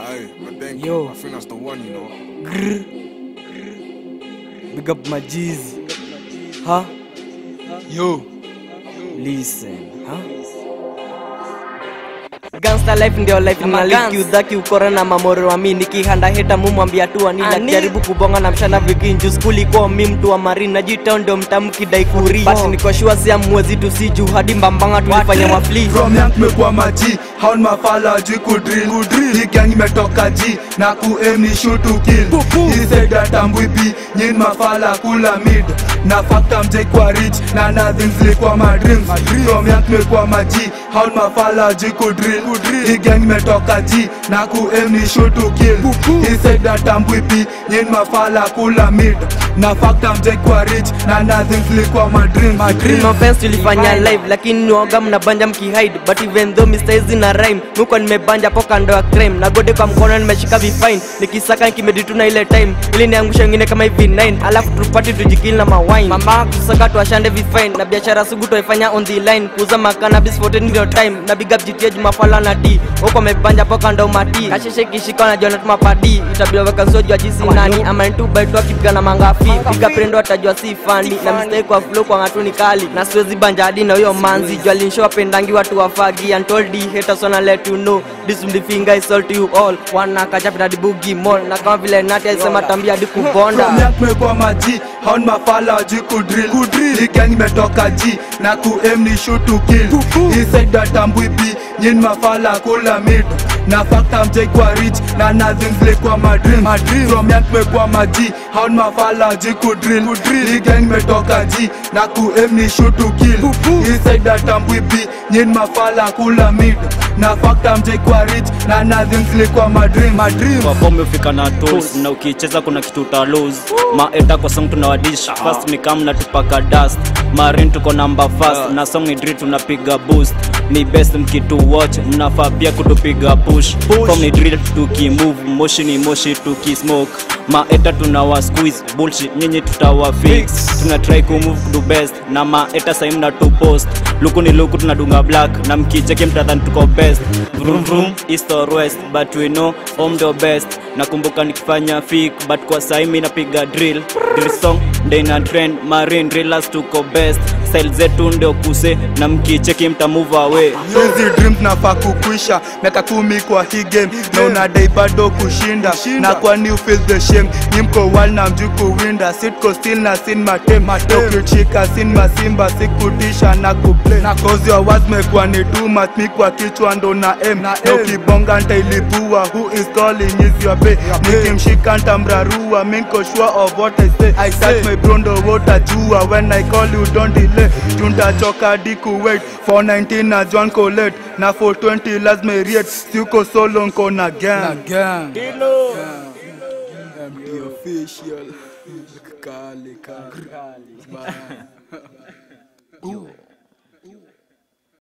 Aye, but thank Yo. you. I think that's the one, you know. Grr. Big up my G's. Huh? Yo. Listen, huh? Gangsta life ndio life na live udhaki ukora na mamoro wa mimi nikihanda heta mumwambia tu anila jaribu kubonga na mshana vikinju skuli kwa mi mtu wa marina jita ndio mtamki dai kuri but niko sure si amwezi tu si juu hadi mbambanga tulifanya mafli From young tumekuwa maji haun mafala juu kudrill Hii gang imetoka ji na kuaim ni shoot to kill Hii said atambui bi nyin mafala kula mid na fakta mjai kwa rich na nothing zilikuwa my dreams From young tumekuwa maji haun mafala juu kudrill Hii gang imetoka ji na kuaim ni shoot to kill Hii said atambui bi nyin mafala kula mid na fakta mjai kwa rich na nothing zilikuwa my dreams Dream offense tulifanya live lakini nuoga mnabanja mkihide but even though Mr. Easy na rhyme muko nimebanja po kando ya crime na gode kwa mkono nimeshika vifine nikisaka nikimedituna ile time ili niangusha wengine kama hivi 9 alafu tupati tujikili na mawine mama kusaka tuashande vifine na biashara sugu tuifanya on the line kuuza makanabis for 10 ndio time na big up GTA Jumafala na D huko mebanja po kando mati kasheshe kishika na jona tumapadi itabidi weka sojo ya jinsi nani ama tu by tu akipiga na mangafi piga prendo atajua si fani na mistake kwa flow kwa ngatuni kali na siwezi banja hadi na huyo manzi jua linshow pendangi watu wafagi and told the haters wanna let you know this will finger is all to you all wana kachapita di boogie mall na kama vile nati alisema tambia hadi kubonda From young tumekuwa maji haun mafala wajui kudrill Hii gang imetoka ji na kuaim ni shoot to kill Hii said atambui bi nyin mafala kula mid na fakta mjai kwa rich na nothing zilikuwa my dream From young tumekuwa maji haun mafala wajui kudrill Hii gang imetoka ji na kuaim ni shoot to kill Hii said atambui bi nyin mafala kula mid na fakta mjai kwa rich na nothing zilikuwa my dream kwa form ufika na tools na ukicheza kuna kitu uta lose maeta kwa song tunawadish fast mikam na tupaka dust marin tuko namba fast na song ni drill tunapiga boost ni best mkitu watch mnafaa pia kutupiga push form ni drill tukimove moshi ni moshi tukismoke maeta tunawa squeeze bullshit nyinyi tutawa fix tuna try kumove to best na maeta sai mna tu post luku ni luku tunadunga black na mkicheke mtadhani tuko best vroom vroom east or west but we know home the best nakumbuka nikifanya fik but kwa sai mi napiga drill drill song ndio ina trend marine drillers tuko best style zetu ndio kuse na mkicheki mta move away hizi dreams nafaa kukwisha miaka kumi kwa hii game na unadai bado kushinda na kwani you feel the shame nimko wal na mjuu kuwinda sitko still na sin matem ukichika sin masimba sikutisha na kuplay na cause your words mekuwa ni too much mi kwa kichwa ndo na m na ukibonga ntailipua who is calling is your pay nikimshika ntamrarua mi nko sure of what I say I search my bro ndo wotajua when I call you don't delay tuntachoka diku wait for 19 na John Colette na for 20 lazima riet siuko solo nko na gang MD official. Kali, kali. Bye.